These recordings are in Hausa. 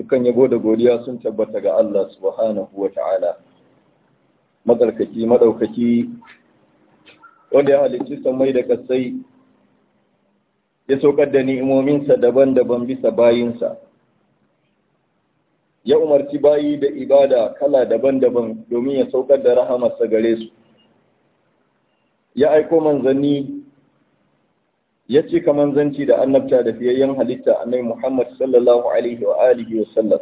dukkan yabo da godiya sun tabbata ga Allah subhanahu wa ta'ala matsarkaki maɗaukaki wanda ya halicci sammai da kasai ya saukar da ni'imominsa daban-daban bisa bayinsa ya umarci bayi da ibada kala daban-daban domin ya saukar da rahamarsa gare su ya aiko manzanni ya cika manzanci da annabta da fiyayyen halitta annai Muhammad sallallahu alaihi wa alihi wa sallam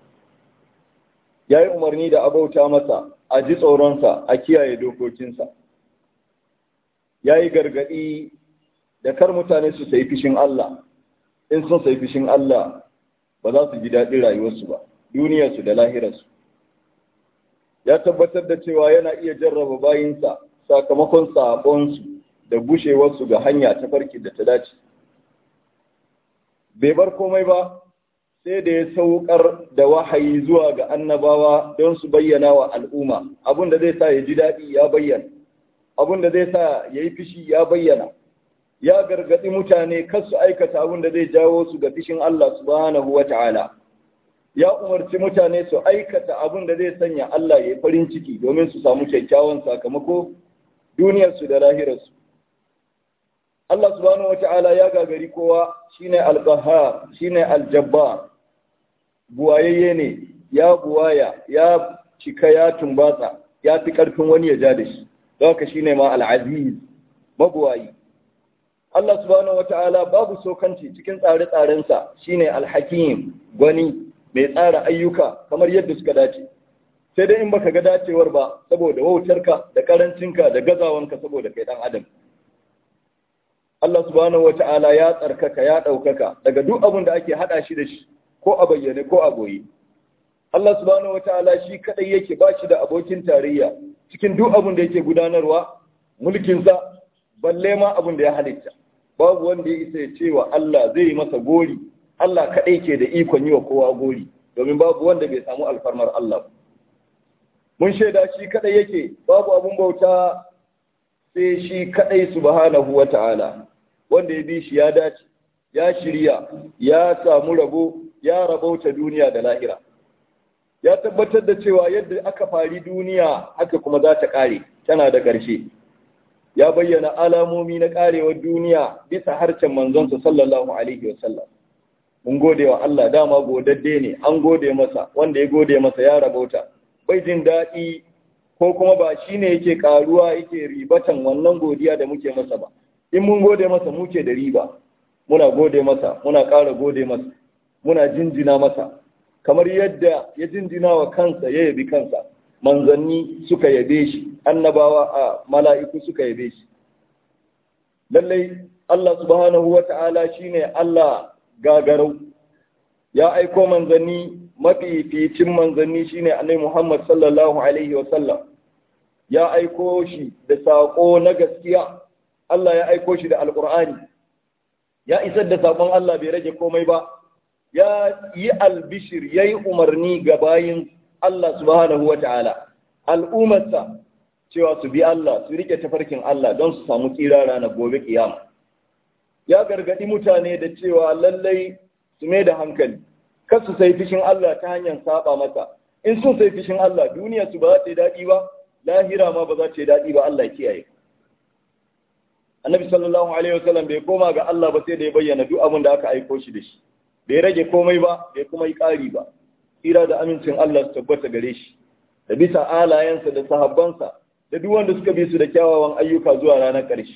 ya yi umarni da abauta masa a ji tsoronsa a kiyaye dokokinsa ya yi gargaɗi da kar mutane su sai fishin Allah in sun sai fishin Allah ba za su ji daɗin rayuwarsu ba duniyarsu da lahirarsu ya tabbatar da cewa yana iya jarraba bayinsa sakamakon sabonsu da bushewarsu ga hanya ta farki da ta dace bai bar komai ba sai da ya saukar da wahayi zuwa ga annabawa don su bayyana wa al'umma abin da zai sa ya ji daɗi ya bayyana abin da zai sa ya yi fishi ya bayyana ya gargaɗi mutane kar su aikata abin da zai jawo su ga fishin Allah subhanahu wa ta'ala ya umarci mutane su aikata abin da zai sanya Allah ya yi farin ciki domin su samu kyakkyawan sakamako duniyarsu da lahirarsu Allah subhanahu wa ta'ala ya gagari kowa shine al-qahhar shine al-jabbar buwayayye ne ya buwaya ya cika ya tumbatsa ya fi karfin wani ya ja da shi don haka shine ma al-aziz mabuwayi Allah subhanahu wa ta'ala babu sokanci cikin tsare-tsarensa shine al-hakim gwani mai tsara ayyuka kamar yadda suka dace sai dai in baka ga dacewar ba saboda wautarka da karancinka da gazawanka saboda kai dan adam Allah subhanahu wata'ala ya tsarkaka ya ɗaukaka daga duk abin da ake haɗa shi da shi ko a bayyane ko a goyi. Allah subhanahu wata'ala shi kaɗai yake ba shi da abokin tarayya cikin duk abin da yake gudanarwa mulkinsa balle ma abin da ya halitta. Babu wanda ya isa ya ce wa Allah zai yi masa gori, Allah kaɗai ke da ikon yi wa kowa gori, domin babu wanda bai samu alfarmar Allah. Mun shaida shi kaɗai yake babu abin bauta sai shi kaɗai subhanahu wa ta'ala. wanda ya bi shi ya dace ya shirya ya samu rabo ya rabauta duniya da lahira ya tabbatar da cewa yadda aka fari duniya haka kuma za ta ƙare tana da ƙarshe ya bayyana alamomi na ƙarewar duniya bisa harshen manzonsa sallallahu alaihi wasallam mun gode wa Allah dama godadde ne an gode masa wanda ya gode masa ya rabauta bai jin daɗi ko kuma ba shine yake ƙaruwa yake ribatan wannan godiya da muke masa ba in mun gode masa muke da riba muna gode masa muna ƙara gode masa muna jinjina masa kamar yadda ya jinjina wa kansa ya yabi kansa manzanni suka yabe shi annabawa a mala'iku suka yabe shi lallai Allah subhanahu wa ta'ala shine Allah gagarau ya aiko manzanni mafificin manzanni shine annabi Muhammad sallallahu alaihi wa sallam ya aiko shi da saƙo na gaskiya Allah ya aiko shi da alƙur'ani ya isar da sabon Allah bai rage komai ba ya yi albishir ya yi umarni ga bayin Allah subhanahu wa ta'ala al'ummarsa cewa su bi Allah su rike tafarkin Allah don su samu tsira ranar gobe kiyama ya gargadi mutane da cewa lallai su mai da hankali kar su sai fishin Allah ta hanyar saba masa in sun sai fishin Allah duniya su ba za ta yi daɗi ba lahira ma ba za ta yi daɗi ba Allah kiyaye annabi sallallahu alaihi wasallam bai koma ga Allah ba sai da ya bayyana duk abin da aka aiko shi da shi bai rage komai ba bai kuma yi ƙari ba tsira da amincin Allah su tabbata gare shi da bisa alayensa da sahabbansa da duk wanda suka bi su da kyawawan ayyuka zuwa ranar ƙarshe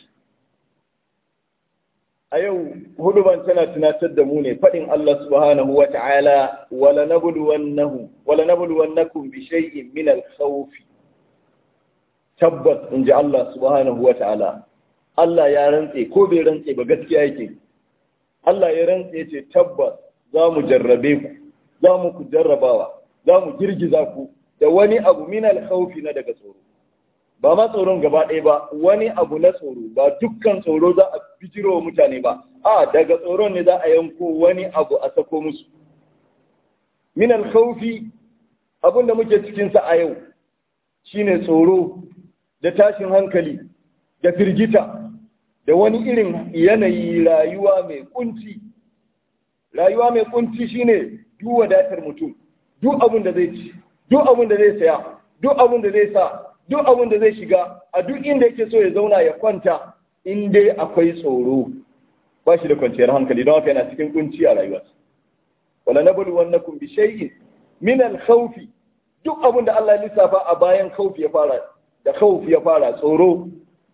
a yau huduban tana tunatar da mu ne faɗin Allah subhanahu wa ta'ala wala nabluwannahu wala nabluwannakum bi shay'in min al-khawf tabbas inji Allah subhanahu wa ta'ala Allah ya rantse ko bai rantse ba gaskiya yake Allah ya rantse ce tabbas za mu jarrabe ku za mu ku jarrabawa za mu girgiza ku da wani abu min alkhawfi na daga tsoro ba ma tsoron gaba ɗaya ba wani abu na tsoro ba dukkan tsoro za a bijiro wa mutane ba a daga tsoron ne za a yanko wani abu a sako musu min alkhawfi abin da muke cikin sa a yau shine tsoro da tashin hankali da firgita da wani irin yanayi rayuwa mai kunci rayuwa mai kunci shine duk wadatar mutum duk abin da zai ci duk abin da zai saya duk abin da zai sa duk abin da zai shiga a duk inda yake so ya zauna ya kwanta in dai akwai tsoro ba shi da kwanciyar hankali don haka yana cikin kunci a rayuwarsa wala nablu wannakum bi shay'in min al-khawf duk abin da Allah ya lissafa a bayan khawf ya fara da khawf ya fara tsoro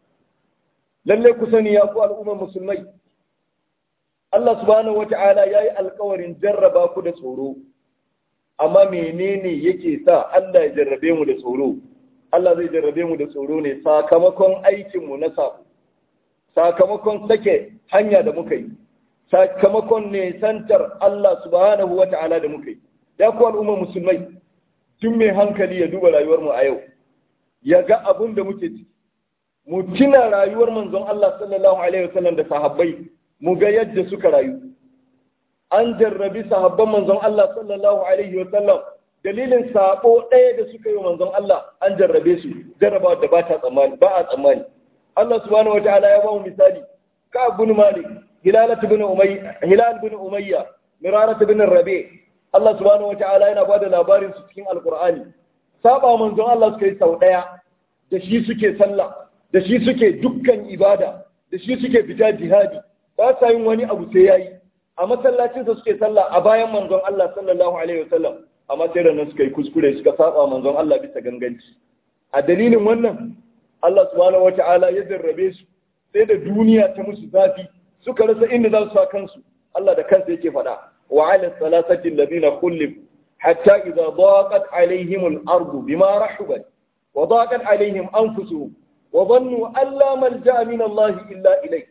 lalle ku sani ya ku al'ummar musulmai Allah subhanahu wata'ala yayi alƙawarin jarraba ku da tsoro amma menene yake sa Allah ya jarrabe mu da tsoro Allah zai jarrabe mu da tsoro ne sakamakon aikin mu na sabo sakamakon sake hanya da muka yi sakamakon ne santar Allah subhanahu wata'ala da muka yi ya ku al'ummar musulmai tun mai hankali ya duba rayuwar mu a yau ya ga abun da muke ciki mu tuna rayuwar manzon Allah sallallahu alaihi wasallam da sahabbai mu ga yadda suka rayu an jarrabi sahabban manzon Allah sallallahu alaihi wasallam dalilin sabo ɗaya da suka yi manzon Allah an jarrabe su jarraba da ba ta tsammani ba a tsammani Allah subhanahu wataala ya ba mu misali ka ibn Malik Hilal ibn Umayya Hilal ibn Umayya Mirarat ibn Rabi Allah subhanahu wataala yana ba da labarin su cikin Alqur'ani saba manzon Allah suka yi sau ɗaya da shi suke sallah da shi suke dukkan ibada da shi suke fita jihadi ba sa yin wani abu sai yayi a masallacinsa suke sallah a bayan manzon Allah sallallahu alaihi wasallam amma sai ranar suka yi kuskure suka saba manzon Allah bisa ganganci a dalilin wannan Allah subhanahu wata'ala ya jarrabe su sai da duniya ta musu zafi suka rasa inda za su sa kansu Allah da kansa yake faɗa wa ala salasati alladhina khullif hatta idza daqat alaihim al-ardu bima rahubat wa daqat alaihim anfusuhum wa dhannu an la malja'a min Allah illa ilayh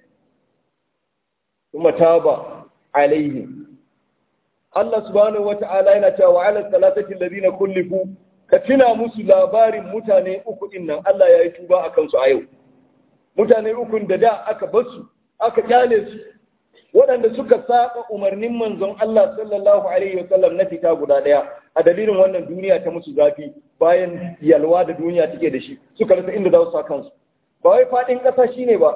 thumma taba alaihim Allah subhanahu wata'ala yana cewa wa ala salasati alladhina kullifu ka tuna musu labarin mutane uku din nan Allah ya yi tuba a kansu a yau mutane uku da da aka basu aka kyale su waɗanda suka saba umarnin manzon Allah sallallahu alaihi wa sallam na fita guda ɗaya a dalilin wannan duniya ta musu zafi bayan yalwa da duniya take da shi suka rasa inda za su sa kansu ba wai faɗin ƙasa shine ba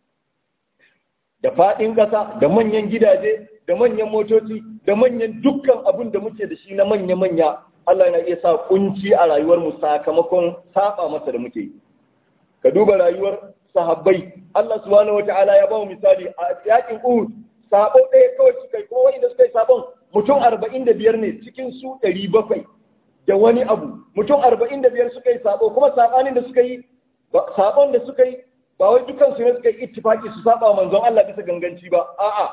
da faɗin ƙasa da manyan gidaje da manyan motoci da manyan dukkan abin da muke da shi na manya-manya Allah yana iya sa kunci a rayuwar mu sakamakon saba masa da muke yi ka duba rayuwar sahabbai Allah subhanahu wata'ala ya ba mu misali a yakin Uhud sabo ɗaya kawai suka yi kuma wanda suka yi sabon mutum arba'in da biyar ne cikin su ɗari bakwai da wani abu mutum arba'in da biyar suka yi sabo kuma sabanin da suka yi sabon da suka yi ba wai dukan su ne suka yi ittifaki su saba manzon Allah bisa ganganci ba a'a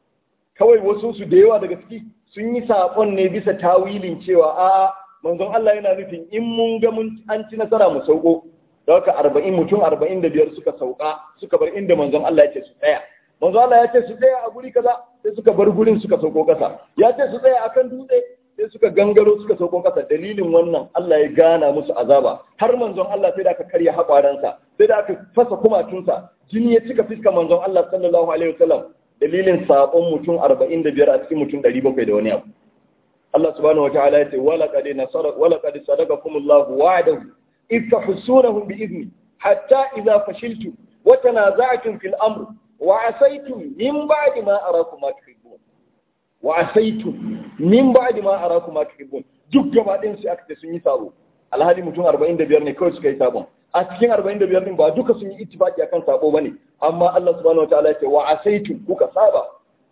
kawai wasu su da yawa daga ciki sun yi saƙon ne bisa tawilin cewa a manzon Allah yana nufin in mun ga mun an ci nasara mu sauko da haka arba'in mutum arba'in da biyar suka sauka suka bar inda manzon Allah ya ce su tsaya manzon Allah ya ce su tsaya a guri kaza sai suka bar gurin suka sauko kasa ya ce su tsaya akan dutse sai suka gangaro suka sauko kasa dalilin wannan Allah ya gana musu azaba har manzon Allah sai da aka karya haƙwaransa sai da aka fasa kumatunsa jini ya cika fiskar manzon Allah sallallahu alaihi wasallam dalilin sabon mutum arba'in da biyar a cikin mutum ɗari bakwai da wani abu. Allah subhanahu wa ta'ala ya ce wala qad nasara wala qad sadaqakum Allah wa'adahu id tahsunahum bi idni hatta idza fashiltum wa tanaza'tum fil amr wa asaytum min ba'di ma arakum ma tuhibbun wa asaytum min ba'di ma arakum ma tuhibbun duk gaba ɗin su aka ce sun yi sabo alhali mutum arba'in da biyar ne kawai suka yi sabon a cikin 45 din ba duka sun yi ittifaki akan sabo bane amma Allah subhanahu wataala ce wa asaitu kuka saba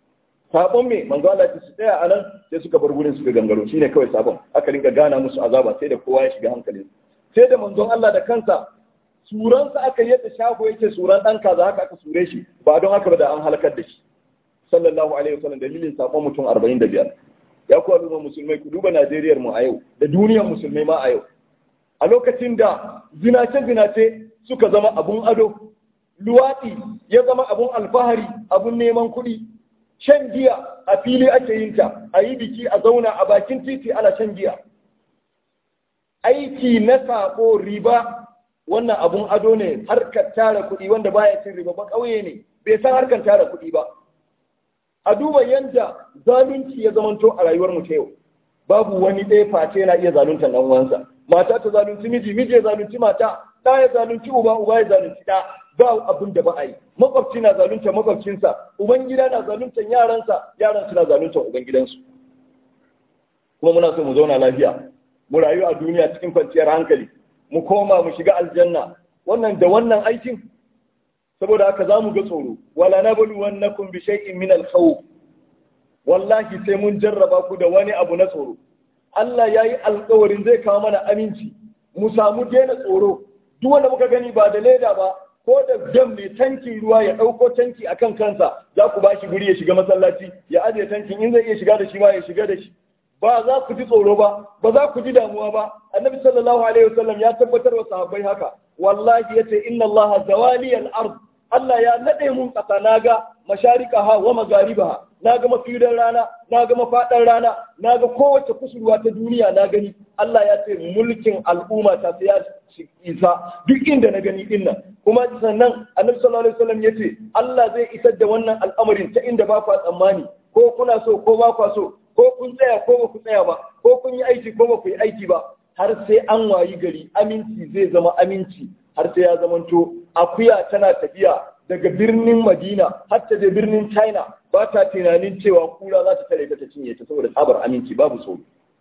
sabon me manzo Allah ya su tsaya anan sai suka bar gurin suka gangaro shine kawai sabon aka rinka gana musu azaba sai da kowa ya shiga hankalin sai da manzon Allah da kansa suransa aka yadda shago yake suran dan kaza haka aka sure shi ba don haka ba da an halakar da shi sallallahu alaihi wasallam dalilin sabon mutum 45 ya ku al'umma musulmai ku duba Najeriyar mu a yau da duniyar musulmai ma a yau a lokacin da zinace-zinace suka zama abun ado, luwaɗi ya zama abun alfahari, abun neman kuɗi, shan giya a fili ake yin ta, a yi biki a zauna a bakin titi ana shan giya. Aiki na saƙo riba wannan abun ado ne harkar tara kuɗi wanda baya cin riba ba ƙauye ne, bai san harkar tara kuɗi ba. A duba yadda zalunci ya zamanto a rayuwar mu ta yau. Babu wani ɗaya face yana iya zaluntar ɗan uwansa. mata ta zalunci miji miji ya zalunci mata ɗa ya zalunci uba uba ya zalunci ɗa ba abin da ba a yi makwabci na zalunta makwabcinsa uban gida na zaluntar yaransa yaran suna zaluntar uban gidansu kuma muna so mu zauna lafiya mu rayu a duniya cikin kwanciyar hankali mu koma mu shiga aljanna wannan da wannan aikin saboda haka za mu ga tsoro wala nablu wannakum bi shay'in min al-khawf wallahi sai mun jarraba ku da wani abu na tsoro Allah yayi alƙawarin zai kawo mana aminci mu samu daina tsoro duk wanda muka gani ba da leda ba ko da dam mai tankin ruwa ya ɗauko tanki akan kansa za ku ba shi guri ya shiga masallaci ya ajiye tankin in zai iya shiga da shi ma ya shiga da shi ba za ku ji tsoro ba ba za ku ji damuwa ba annabi sallallahu alaihi wasallam ya tabbatar wa sahabbai haka wallahi yace inna allaha zawali al-ard Allah ya nade mun kasa naga masharikaha wa magaribaha naga mafidan rana naga mafadan rana naga kowace kusurwa ta duniya na gani Allah ya ce mulkin al'umma ta sai ya isa duk inda na gani din nan kuma sannan annabi sallallahu alaihi wasallam yace Allah zai isar da wannan al'amarin ta inda ba ku tsammani ko kuna so ko ba ku so ko kun tsaya ko ba ku tsaya ba ko kun yi aiki ko ba ku yi aiki ba har sai an wayi gari aminci zai zama aminci har sai ya zamanto akuya tana tafiya daga birnin Madina har ta je birnin China ba ta tunanin cewa kura za ta tare ta ta cinye ta saboda tsabar aminci babu tsoro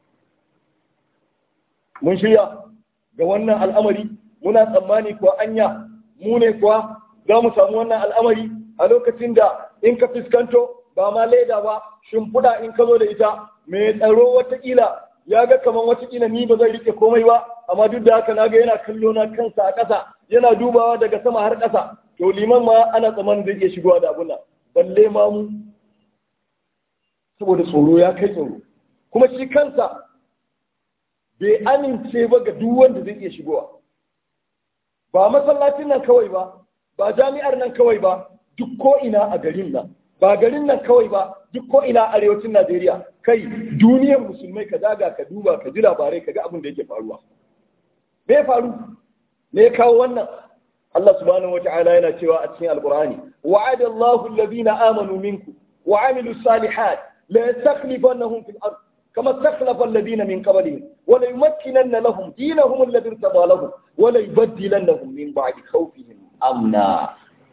mun shirya ga wannan al'amari muna tsammani kuwa anya mu ne kuwa za mu samu wannan al'amari a lokacin da in ka fuskanto ba ma leda ba shimfiɗa in ka zo da ita mai tsaro watakila ya ga kamar watakila ni ba zai rike komai ba amma duk da haka naga yana kallo na kansa a ƙasa yana dubawa daga sama har ƙasa to liman ma ana tsammanin zai iya shigowa da abun nan balle ma mu saboda tsoro ya kai tsoro kuma shi kansa bai amince ba ga duk wanda zai iya shigowa ba masallacin nan kawai ba ba jami'ar nan kawai ba duk ko ina a garin nan ba garin nan kawai ba duk ko ina arewacin Najeriya kai duniyar musulmai ka zaga ka duba ka ji labarai ka ga abin da yake faruwa me faru me ya kawo wannan Allah subhanahu wata'ala yana cewa a cikin alqur'ani wa'ada Allahu alladhina amanu minkum wa 'amilu salihat la yastakhlifannahum fil ard كما استخلف الذين من قبلهم وليمكنن لهم دينهم الذي ارتضى لهم وليبدلنهم من بعد خوفهم امنا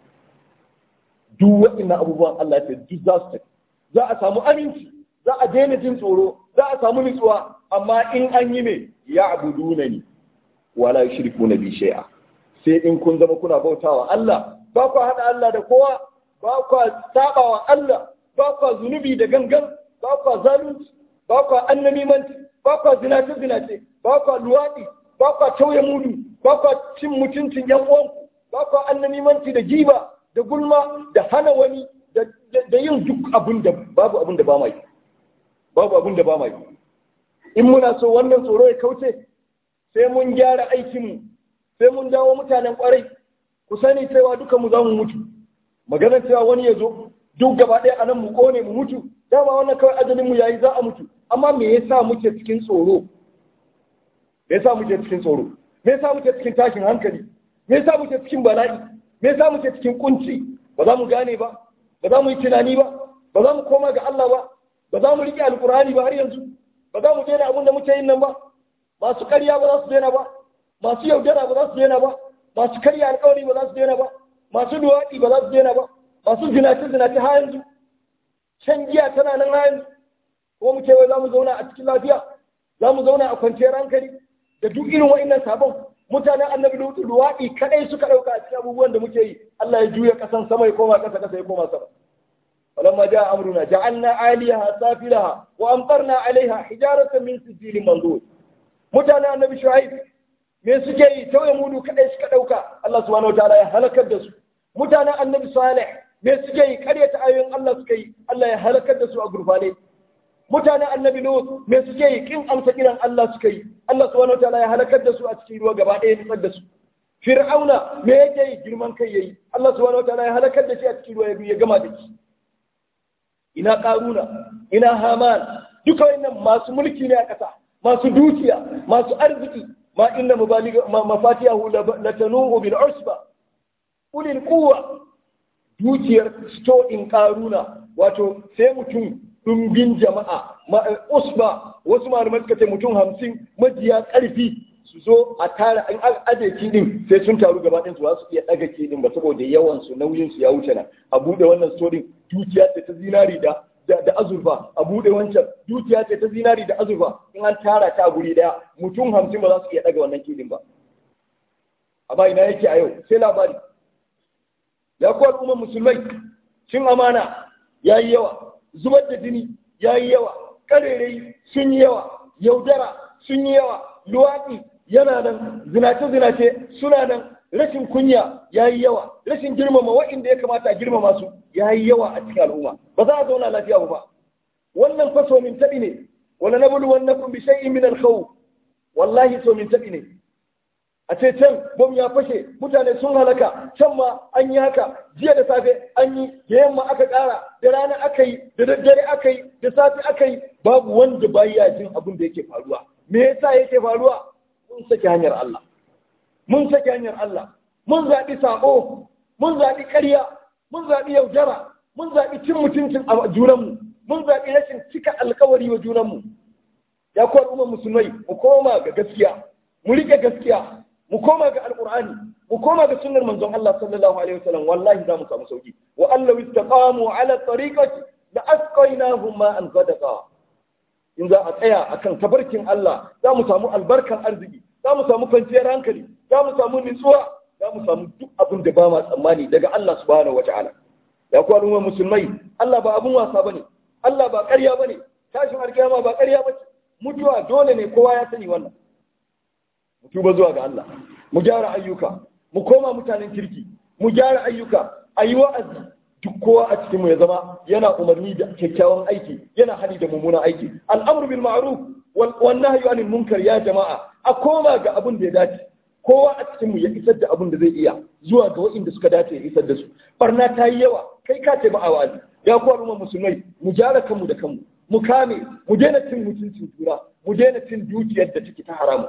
duk waɗannan abubuwan Allah ya duk za su tafi za a samu aminci za a daina jin tsoro za a samu nutsuwa amma in an yi me ya abuduna ni wala yushriku na bi shay'a sai in kun zama kuna bautawa Allah ba ku hada Allah da kowa ba ku sabawa Allah ba ku zunubi da gangan ba ku zalunci ba ku annamimanci ba ku zinace zinace ba ku luwadi ba ku tauye mudu ba ku cin mutuncin yan uwanku ba ku annamimanci da giba da gulma da hana wani da yin duk abin da babu abin da ba mai babu abin da ba mai in muna so wannan tsoro ya kauce sai mun gyara aikinmu sai mun dawo mutanen kwarai ku sani cewa duka mu za mu mutu maganar cewa wani ya zo duk gaba ɗaya a nan mu kone mu mutu dama wannan kawai ajalin mu yayi za a mutu amma me yasa muke cikin tsoro me yasa muke cikin tsoro me yasa muke cikin tashin hankali me yasa muke cikin bala'i me yasa muke cikin kunci ba za mu gane ba ba za mu yi tunani ba ba za mu koma ga Allah ba ba za mu riƙe alkur'ani ba har yanzu ba za mu daina abin da muke yin nan ba masu ƙarya ba za su daina ba masu yaudara ba za su daina ba masu karya alƙawari ba za su daina ba masu luwaɗi ba za su daina ba masu zinace zinace har yanzu shan giya tana nan har yanzu ko mu ce wai za mu zauna a cikin lafiya za mu zauna a kwanciyar hankali da duk irin wa'innan sabon mutanen annabi lutu luwaɗi kaɗai suka ɗauka a cikin abubuwan da muke yi Allah ya juya ƙasan sama ya koma ƙasa ƙasa ya koma sama فلما جاء أمرنا جعلنا عاليها سافلها وأمطرنا عليها حجارة من سجيل منضود متانا النبي شعيب me suke yi tauye mudu kadai suka dauka Allah subhanahu wataala ya halakar da su mutanen annabi salih me suke yi karyata ayoyin Allah suka yi Allah ya halakar da su a gurfane mutanen annabi lut me suke yi kin amsa kiran Allah suka yi Allah subhanahu wataala ya halakar da su a cikin ruwa gaba ɗaya nutsar da su fir'auna me yake yi girman kai yayi Allah subhanahu wataala ya halakar da shi a cikin ruwa ya gama da shi ina karuna ina haman duka wannan masu mulki ne a ƙasa masu dukiya masu arziki ma inna mafatihahu latanuhu bil usba ulil quwwa dukiyar sto in karuna wato sai mutum dumbin jama'a usba wasu malamai suka ce mutum hamsin majiya karfi su zo a tara an aje kidin sai sun taru gaba ɗin su su iya ɗaga kidin ba saboda yawan su nauyin su ya wuce na a buɗe wannan storin dukiya ce ta zinari da da azurfa a bude wancan dukiya ce ta zinari da azurfa in an tara ta a guri daya mutum hamsin ba za su iya daga wannan kidin ba amma ina yake a yau sai labari ya kuwa al'ummar musulmai cin amana ya yi yawa zubar da jini ya yi yawa karerai sun yi yawa yaudara sun yi yawa luwaɗi yana nan zinace-zinace suna nan rashin kunya ya yi yawa rashin girmama wa'inda ya kamata a girmama su ya yi yawa a cikin al'umma ba za a zauna lafiya ba wannan fa so min taɓi ne wala na bulu wannan kun bi shay'in min al wallahi so min taɓi ne a ce can bom ya fashe mutane sun halaka can ma an yi haka jiya da safe an yi da yamma aka ƙara da rana aka yi da daddare aka yi da safe aka yi babu wanda baya jin abin da yake faruwa me yasa yake faruwa mun saki hanyar Allah mun saki hanyar Allah mun zaɓi saƙo mun zaɓi ƙarya mun zaɓi yaudara mun zaɓi cin mutuncin a junanmu mun zaɓi rashin cika alkawari wa junanmu ya kuwa al'ummar musulmai mu koma ga gaskiya mu riƙe gaskiya mu koma ga alqur'ani mu koma ga sunnar manzon Allah sallallahu alaihi wasallam wallahi za mu samu sauki wa allahu istaqamu ala tariqati la asqaynahum ma'an sadaqa in za a tsaya akan tabarkin Allah za mu samu albarkan arziki za mu samu kwanciyar hankali za mu samu nutsuwa za mu samu duk abin da ba ma tsammani daga Allah subhanahu wata'ala ya ku al'umma musulmai Allah ba abun wasa bane Allah ba ƙarya bane tashin alkiyama ba ƙarya bace mutuwa dole ne kowa ya sani wannan mu tuba zuwa ga Allah mu gyara ayyuka mu koma mutanen kirki mu gyara ayyuka ayi wa'azi duk kowa a cikin mu ya zama yana umarni da kyakkyawan aiki yana hadi da mummunan aiki al'amru bil ma'ruf wal nahyu anil munkar ya jama'a a koma ga abin da ya dace kowa a cikin mu ya isar da abin da zai iya zuwa ga waɗanda suka dace ya isar da su barna ta yi yawa kai ka ce ba a wa'azi ya kuwa al'umma musulmai mu gyara kanmu da kanmu mu kame mu daina cin mutuncin tura mu daina cin dukiyar da take ta haramu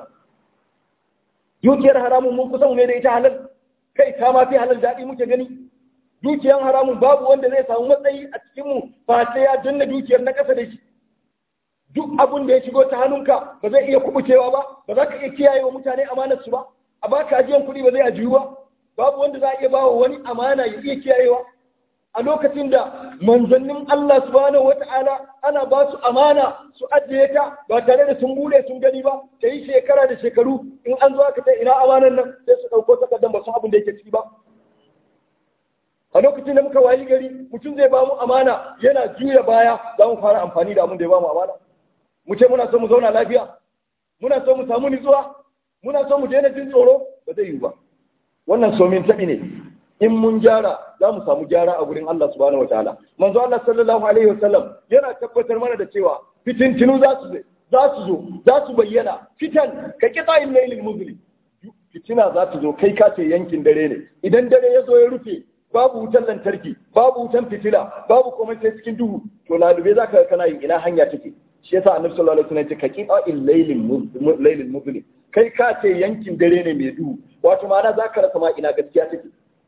dukiyar haramun mun kusan ne da ita halal kai ta ma fi halal daɗi muke gani dukiyar haramun babu wanda zai samu matsayi a cikin mu ba sai ya danna dukiyar na ƙasa da shi duk abin da ya shigo ta hannunka ba zai iya kubucewa ba ba za ka iya kiyaye wa mutane amanar su ba a baka ajiyan kuɗi ba zai ajiyu ba babu wanda za a iya bawa wani amana ya iya kiyayewa a lokacin da manzannin Allah subhanahu wata'ala ana ba su amana su ajiye ta ba tare da sun bude sun gani ba ta yi shekara da shekaru in an zo aka ta ina amanan nan sai su ɗauko takardar ba su abin da yake ciki ba a lokacin da muka wayi gari mutum zai ba mu amana yana juya baya za mu fara amfani da abin da ya ba mu amana mu ce muna so mu zauna lafiya muna so mu samu nutsuwa muna so mu daina jin tsoro ba zai yiwu ba wannan somin taɓi ne in mun gyara za mu samu gyara a gurin Allah subhanahu wa ta'ala manzo Allah sallallahu alaihi wasallam yana tabbatar mana da cewa fitintinu za su za su zo za su bayyana fitan ka kita in lailil muzlim fitina za ta zo kai ka ce yankin dare ne idan dare ya zo ya rufe babu wutan lantarki babu wutan fitila babu komai sai cikin duhu to lalube za ka kana yin ina hanya take shi yasa annabi sallallahu alaihi wasallam ya ce ka kita in lailil lailil muzlim kai ka ce yankin dare ne mai duhu wato ma'ana za ka rasa ma ina gaskiya take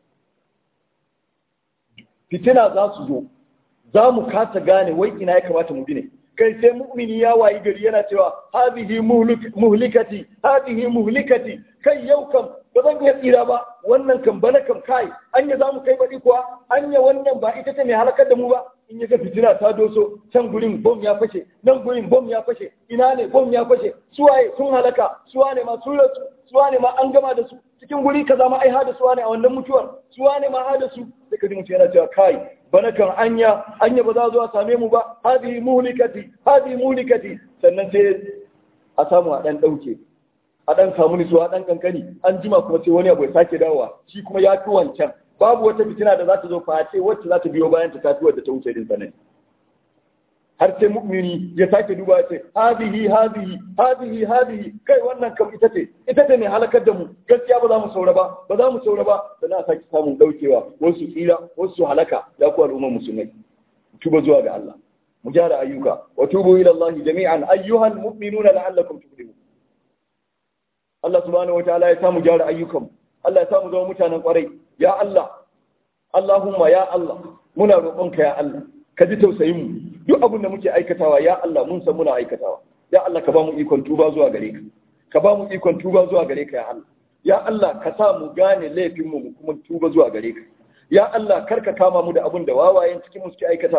fitina za su zo za mu kasa gane wai ina ya kamata mu bi ne kai sai mu'mini ya wayi gari yana cewa hadhihi muhlikati hadhihi muhlikati kai yau kam ba zan iya tsira ba wannan kam bana kam kai anya za mu kai baɗi kuwa anya wannan ba ita ce mai halakar da mu ba in ya ga fitina ta doso can gurin bom ya fashe nan gurin bom ya fashe ina ne bom ya fashe suwaye sun halaka suwane ma sun rasu suwane ma an gama da su cikin guri kaza ma ai hada suwane a wannan mutuwar suwane ma hada su sai ka ji mutum yana cewa kai bana kan anya anya ba za zo a same mu ba hadi muhlikati hadi muhlikati sannan sai a samu a dan dauke a dan samu nisuwa a dan kankani an jima kuma sai wani abu ya sake dawowa shi kuma ya fi wancan babu wata fitina da za ta zo face wacce za ta biyo bayan ta tafi wadda ta wuce din sanin har sai mu'mini ya sake duba ya ce hadihi hadihi hadihi hadihi kai wannan kam ita ce ita ce mai halakar da mu gaskiya ba za mu saura ba ba za mu saura ba sannan a sake samun daukewa wasu tsira wasu halaka ya ku al'ummar musulmai tuba zuwa ga Allah mu gyara ayyuka wa tubu ila Allah jami'an ayyuhal mu'minuna la'allakum tuflihun Allah subhanahu wataala ya samu gyara ayyukan Allah ya samu zama mutanen kwarai ya Allah Allahumma ya Allah muna roƙonka ya Allah ka ji tausayin mu duk abin da muke aikatawa ya Allah mun san muna aikatawa ya Allah ka ba mu ikon tuba zuwa gare ka ka ba mu ikon tuba zuwa gare ka ya Allah ya Allah ka sa mu gane laifin mu kuma tuba zuwa gare ka ya Allah kar ka kama mu da abin da wawayen cikin mu suke aikatawa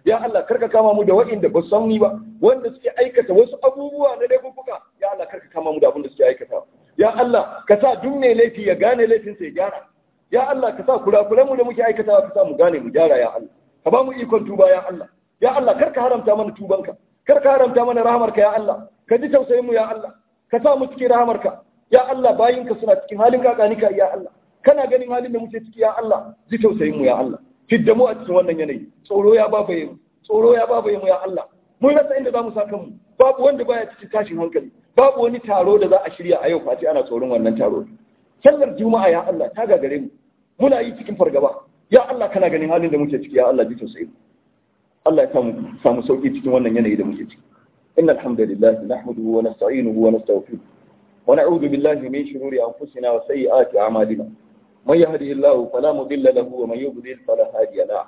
ya Allah karka kama mu da wa'inda ba san ni ba wanda suke aikata wasu abubuwa na laifuka ya Allah karka kama mu da abin da suke aikata ya Allah ka sa duk mai laifi ya gane laifin sa ya gyara ya Allah ka sa kurakuran mu da muke aikatawa ka sa mu gane mu gyara ya Allah ka ba mu ikon tuba ya Allah ya Allah karka haramta mana tubanka karka haramta mana rahamarka ya Allah ka ji tausayin mu ya Allah ka sa mu cikin rahamarka ya Allah bayinka suna cikin halin kakanika ya Allah kana ganin halin da muke ciki ya Allah ji tausayin mu ya Allah fidda mu a cikin wannan yanayi tsoro ya babaye mu tsoro ya babaye mu ya Allah mun rasa inda zamu sa kanmu babu wanda baya cikin tashin hankali babu wani taro da za a shirya a yau face ana tsoron wannan taro sallar juma'a ya Allah ta gagare mu muna yi cikin fargaba ya Allah kana ganin halin da muke ciki ya Allah ji tausayin mu Allah ya samu samu sauki cikin wannan yanayi da muke ciki innal hamdalillah nahmaduhu wa nasta'inuhu wa nastaghfiruh wa na'udhu billahi min shururi anfusina wa sayyiati a'malina من يهده الله فلا مضل له ومن يضلل فلا هادي له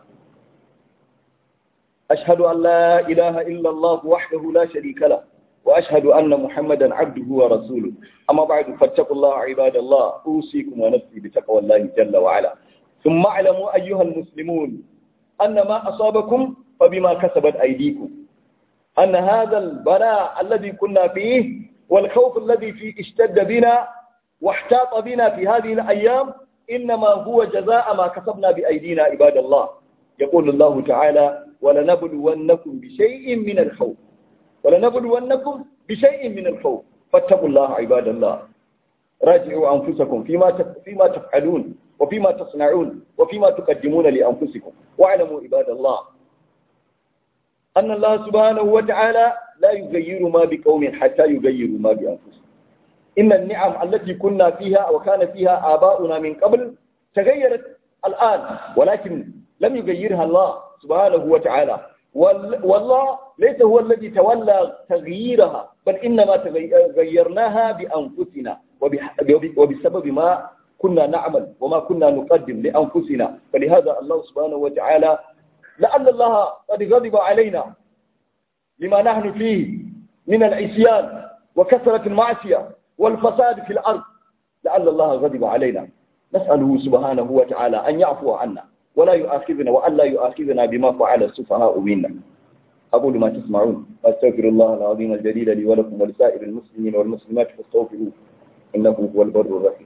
أشهد أن لا إله إلا الله وحده لا شريك له وأشهد أن محمدا عبده ورسوله أما بعد فاتقوا الله عباد الله أوصيكم ونفسي بتقوى الله جل وعلا ثم اعلموا أيها المسلمون أن ما أصابكم فبما كسبت أيديكم أن هذا البلاء الذي كنا فيه والخوف الذي فيه اشتد بنا واحتاط بنا في هذه الأيام إنما هو جزاء ما كسبنا بأيدينا عباد الله يقول الله تعالى ولنبلونكم بشيء من الخوف ولنبلونكم بشيء من الخوف فاتقوا الله عباد الله راجعوا أنفسكم فيما فيما تفعلون وفيما تصنعون وفيما تقدمون لأنفسكم واعلموا عباد الله أن الله سبحانه وتعالى لا يغير ما بقوم حتى يغيروا ما بأنفسهم إن النعم التي كنا فيها وكان فيها آباؤنا من قبل تغيرت الآن ولكن لم يغيرها الله سبحانه وتعالى والله ليس هو الذي تولى تغييرها بل إنما غيرناها بأنفسنا وبسبب ما كنا نعمل وما كنا نقدم لأنفسنا فلهذا الله سبحانه وتعالى لعل الله قد غضب علينا لما نحن فيه من العصيان وكثرة المعصية والفساد في الأرض لعل الله غضب علينا نسأله سبحانه وتعالى أن يعفو عنا ولا يؤاخذنا وأن لا يؤاخذنا بما فعل السفهاء منا أقول ما تسمعون وأستغفر الله العظيم الجليل لي ولكم ولسائر المسلمين والمسلمات فاستغفروه إنه هو البر الرحيم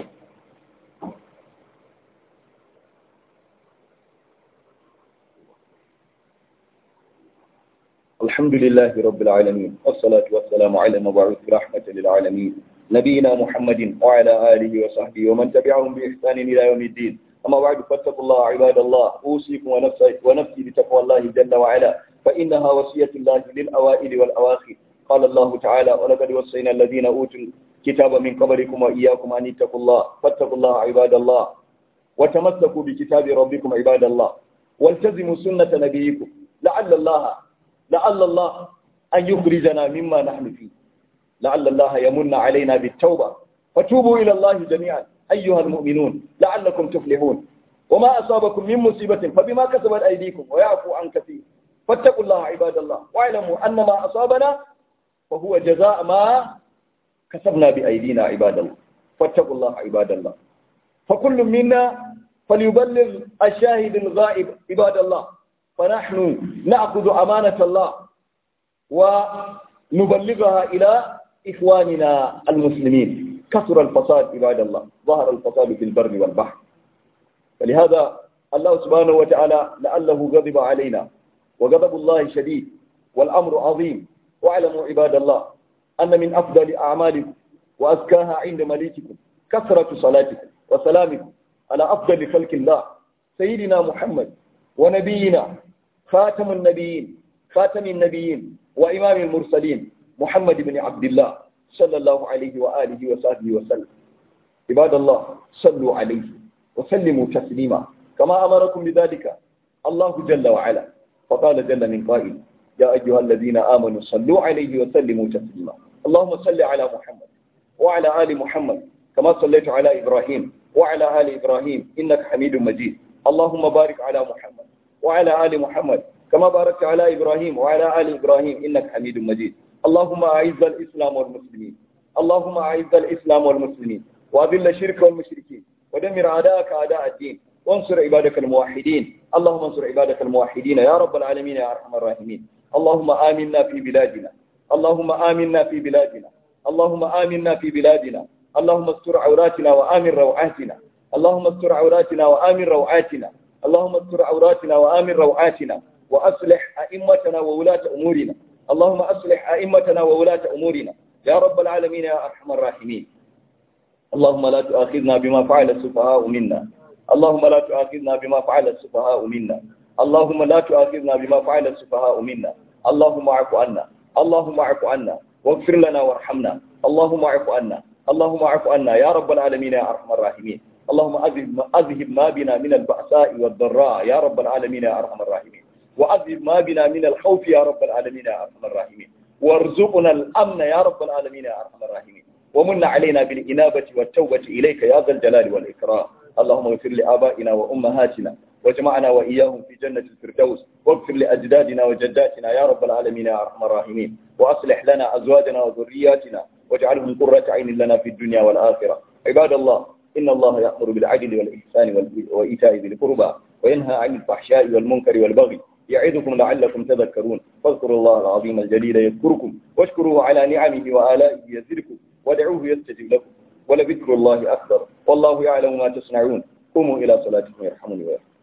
الحمد لله رب العالمين والصلاة والسلام على المبعوث رحمة للعالمين نبينا محمد وعلى آله وصحبه ومن تبعهم بإحسان إلى يوم الدين أما بعد فاتقوا الله عباد الله أوصيكم ونفسي, ونفسي بتقوى الله جل وعلا فإنها وصية الله للأوائل والأواخر قال الله تعالى ولقد وصينا الذين أوتوا الكتاب من قبلكم وإياكم أن اتقوا الله فاتقوا الله عباد الله وتمسكوا بكتاب ربكم عباد الله والتزموا سنة نبيكم لعل الله لعل الله أن يخرجنا مما نحن فيه لعل الله يمن علينا بالتوبة فتوبوا إلى الله جميعا أيها المؤمنون لعلكم تفلحون وما أصابكم من مصيبة فبما كسبت أيديكم ويعفو عن كثير فاتقوا الله عباد الله واعلموا أن ما أصابنا فهو جزاء ما كسبنا بأيدينا عباد الله فاتقوا الله عباد الله فكل منا فليبلغ الشاهد الغائب عباد الله فنحن نأخذ أمانة الله ونبلغها إلى إخواننا المسلمين كثر الفساد عباد الله ظهر الفساد في البر والبحر فلهذا الله سبحانه وتعالى لعله غضب علينا وغضب الله شديد والأمر عظيم واعلموا عباد الله أن من أفضل أعمالكم وأزكاها عند مليككم كثرة صلاتكم وسلامكم على أفضل خلق الله سيدنا محمد ونبينا خاتم النبيين خاتم النبيين وإمام المرسلين محمد بن عبد الله صلى الله عليه وآله وصحبه وسلم عباد الله صلوا عليه وسلموا تسليما كما أمركم بذلك الله جل وعلا فقال جل من قائل يا أيها الذين آمنوا صلوا عليه وسلموا تسليما اللهم صل على محمد وعلى آل محمد كما صليت على إبراهيم وعلى آل إبراهيم إنك حميد مجيد اللهم بارك على محمد وعلى آل محمد كما باركت على إبراهيم وعلى آل إبراهيم إنك حميد مجيد اللهم أعز الإسلام والمسلمين اللهم أعز الإسلام والمسلمين وأذل الشرك والمشركين ودمر أعداءك أعداء الدين وانصر عبادك الموحدين اللهم انصر عبادك الموحدين يا رب العالمين يا أرحم الراحمين اللهم آمنا في بلادنا اللهم آمنا في بلادنا اللهم آمنا في بلادنا اللهم استر عوراتنا وآمن روعاتنا اللهم استر عوراتنا وآمن روعاتنا اللهم استر عوراتنا وآمن روعاتنا وأصلح أئمتنا وولاة أمورنا اللهم أصلح أئمتنا وولاة أمورنا يا رب العالمين يا أرحم الراحمين اللهم لا تؤاخذنا بما فعل السفهاء منا اللهم لا تؤاخذنا بما فعل السفهاء منا اللهم لا تؤاخذنا بما فعل السفهاء منا اللهم اعف عنا اللهم اعف عنا واغفر لنا وارحمنا اللهم اعف عنا اللهم اعف عنا يا رب العالمين يا ارحم الراحمين اللهم اذهب اذهب ما بنا من البأساء والضراء يا رب العالمين يا ارحم الراحمين واذهب ما بنا من الخوف يا رب العالمين يا ارحم الراحمين وارزقنا الامن يا رب العالمين يا ارحم الراحمين ومن علينا بالإنابة والتوبة إليك يا ذا الجلال والإكرام اللهم اغفر لآبائنا وأمهاتنا واجمعنا وإياهم في جنة الفردوس واغفر لأجدادنا وجداتنا يا رب العالمين يا أرحم الراحمين وأصلح لنا أزواجنا وذرياتنا واجعلهم قرة عين لنا في الدنيا والآخرة عباد الله إن الله يأمر بالعدل والإحسان وإيتاء ذي القربى وينهى عن الفحشاء والمنكر والبغي يعظكم لعلكم تذكرون فاذكروا الله العظيم الجليل يذكركم واشكروه على نعمه وآلائه يزدكم ودعوه يستجب لكم ولذكر الله أكبر والله يعلم ما تصنعون قوموا إلى صلاتكم يرحمني ويرحمكم